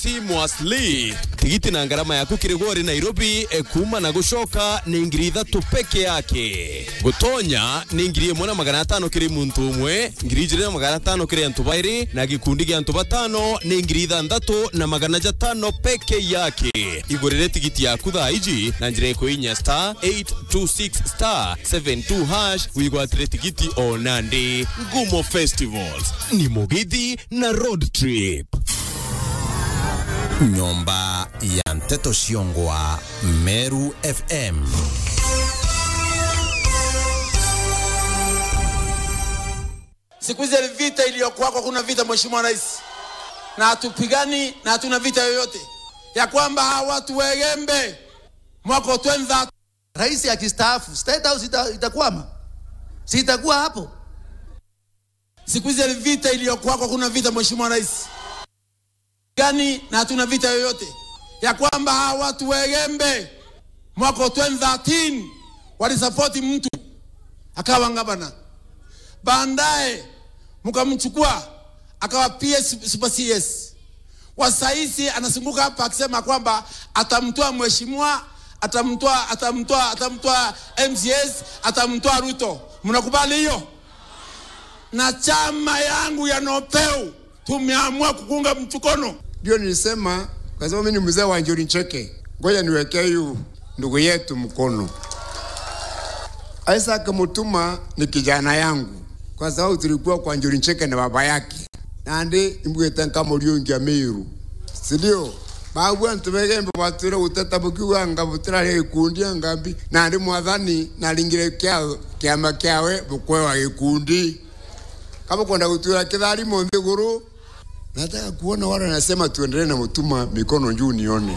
Seamlessly tigiti na ngarama yaku kirigori Nairobi e, kuma na gushoka ni ngiri ithatu peke yake gutonya ni ngiri imwe na magana atano kiri muntu umwe ngiri ijiri na magana atano kiri antu bairi na gikundi gia antu batano ni ngiri ithanthatu na magana jatano peke yake igurire tigiti yaku thaa iji na njira ikuinya star 826 star 72 hash wigwatire tigiti o nandi ngumo festivals ni mugithi na road trip nyumba ya mteto Shiongwa, Meru FM. Siku hizi vita iliyokuwako, kuna vita Mheshimiwa Rais, na hatupigani na hatuna vita yoyote ya kwamba hawa watu wegembe mwaka twenza. Rais akistaafu State House ita, itakwama, si itakuwa hapo? Siku hizi vita iliyokuwako, kuna vita Mheshimiwa Rais gani na hatuna vita yoyote ya kwamba hawa watu wegembe mwaka 2013 walisapoti mtu akawa gavana, baadaye mkamchukua akawa PS super CS. Wasaisi anasunguka hapa akisema kwamba atamtoa mheshimiwa, atamtoa atamtoa atamtoa MCS, atamtoa Ruto. Mnakubali hiyo? Na chama yangu ya Nopeu tumeamua kukunga mchukono. Ndio nilisema kwa sababu mimi ni mzee wa Njuri Ncheke, ngoja niwekee yu ndugu yetu mkono. Isaac Mutuma ni kijana yangu, kwa sababu tulikuwa kwa Njuri Ncheke na baba yake nandi imbwete nkamuriungia Meru, si ndio? bagwa ntubegembe batwire guteta bukiuga nga butirari gikundi ngambi nandi mwathani naringire kia kiama kiawe bukwewa gikundi kama kwenda gutura kithari nthiguru nataka kuona wale wanasema tuendelee na Mutuma mikono juu nione.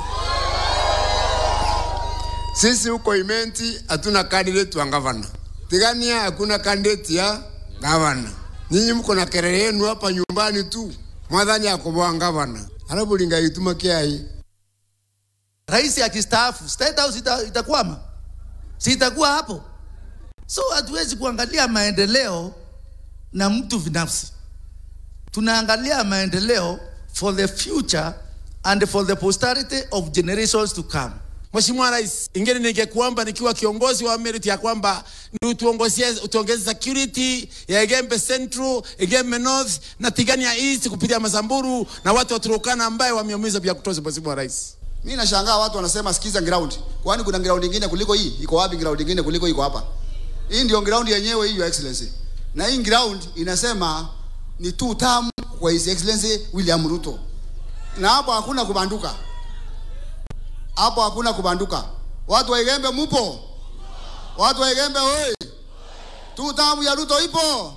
Sisi huko Imenti hatuna candidate wa gavana, Tigania hakuna candidate ya gavana. Nyinyi mko na kelele yenu hapa nyumbani tu, mwadhani akoboa gavana, alafu lingaituma kiai. Rais akistaafu State House ita, itakwama, si itakuwa hapo? So hatuwezi kuangalia maendeleo na mtu binafsi tunaangalia maendeleo for the future and for the posterity of generations to come. Mheshimiwa Rais, ingine ningekuomba nikiwa kiongozi wa Merit ya kwamba ni utuongozie utuongeze security ya Egembe Central, Egembe North na Tigania East kupitia Masamburu na watu wa Turkana ambaye wameumiza vya kutosha. Mheshimiwa Rais, mimi nashangaa watu wanasema sikiza ground. Kwani kuna ground nyingine kuliko hii? Iko wapi ground nyingine kuliko iko hapa? Hii ndio ground yenyewe hii, Your Excellency. Na hii ground inasema ni two term kwa His Excellency William Ruto, na hapo hakuna kubanduka, hapo hakuna kubanduka. Watu wa Igembe mupo? Watu wa Igembe oi, two term ya Ruto ipo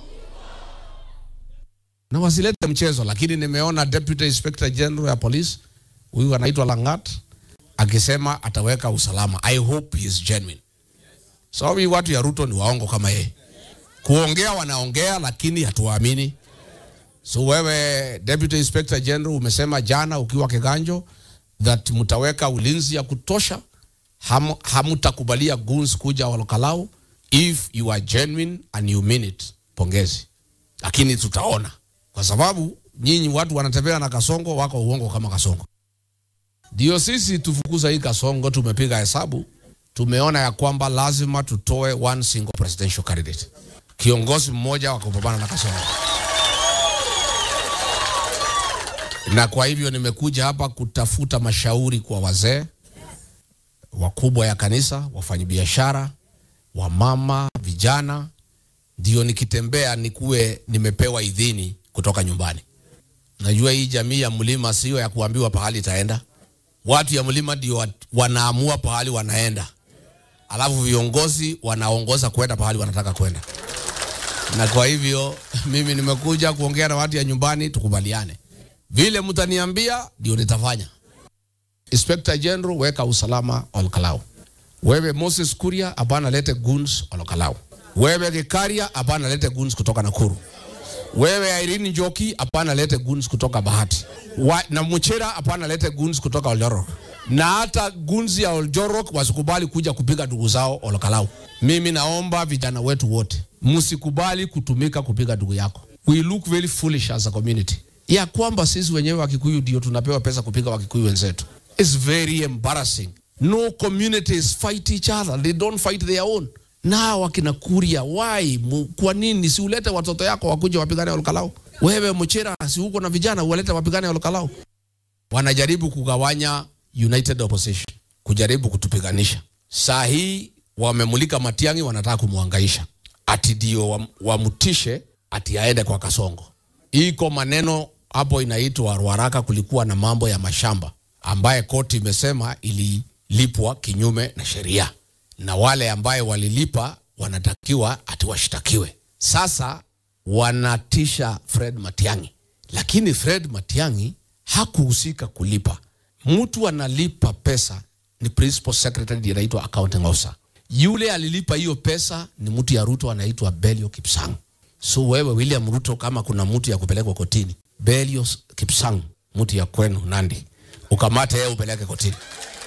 na wasilete mchezo, lakini nimeona Deputy Inspector General ya Police huyu anaitwa Langat akisema ataweka usalama. I hope he is genuine. Sababu so, watu ya Ruto ni waongo kama yeye. Kuongea wanaongea, lakini hatuwaamini. So wewe Deputy Inspector General umesema jana ukiwa Kiganjo that mtaweka ulinzi ya kutosha, ham, hamutakubalia goons kuja Olkalau if you are genuine and you mean it. Pongezi, lakini tutaona, kwa sababu nyinyi watu wanatembea na kasongo wako uongo kama kasongo. Ndio sisi tufukuza hii kasongo, tumepiga hesabu, tumeona ya kwamba lazima tutoe one single presidential candidate, kiongozi mmoja wa kupambana na kasongo na kwa hivyo nimekuja hapa kutafuta mashauri kwa wazee wakubwa ya kanisa, wafanyabiashara, wamama, vijana, ndio nikitembea nikuwe nimepewa idhini kutoka nyumbani. Najua hii jamii ya mlima sio ya kuambiwa pahali itaenda. Watu ya mlima ndio wanaamua pahali wanaenda, alafu viongozi wanaongoza kwenda pahali wanataka kwenda. Na kwa hivyo mimi nimekuja kuongea na watu ya nyumbani, tukubaliane vile mtaniambia ndio nitafanya. Inspector General, weka usalama Olkalau. Wewe Moses Kuria, hapana lete goons Olkalau. Wewe Gikaria, hapana lete goons kutoka Nakuru. Wewe Irene Njoki, hapana lete goons kutoka Bahati. Wa, na Muchera, hapana lete goons kutoka Oljorok. Na hata goons ya Oljorok wasikubali kuja kupiga ndugu zao Olkalau. Mimi naomba vijana wetu wote msikubali kutumika kupiga ndugu yako. We look very foolish as a community ya kwamba sisi wenyewe Wakikuyu ndio tunapewa pesa kupiga Wakikuyu wenzetu. It's very embarrassing. No communities fight each other. They don't fight their own. Na wakina Kuria, why? Mu- Kwa nini si ulete watoto yako wakuje wapigane Olkalau? Wewe Muchira, si uko na vijana uwalete wapigane Olkalau? Wanajaribu kugawanya United Opposition, kujaribu kutupiganisha. Saa hii wamemulika Matiang'i, wanataka kumwangaisha ati ndio wam- wamtishe ati aende kwa Kasongo. Iko maneno hapo inaitwa Ruaraka, kulikuwa na mambo ya mashamba ambaye koti imesema ililipwa kinyume na sheria, na wale ambaye walilipa wanatakiwa ati washtakiwe. Sasa wanatisha Fred Matiang'i, lakini Fred Matiang'i hakuhusika kulipa. Mtu analipa pesa ni principal secretary ndiye anaitwa accounting officer. Yule alilipa hiyo pesa ni mtu ya Ruto anaitwa Belio Kipsang. So wewe William Ruto, kama kuna mtu ya kupelekwa kotini, Belio Kipsang, mtu ya kwenu Nandi, ukamate yeye upeleke kotini.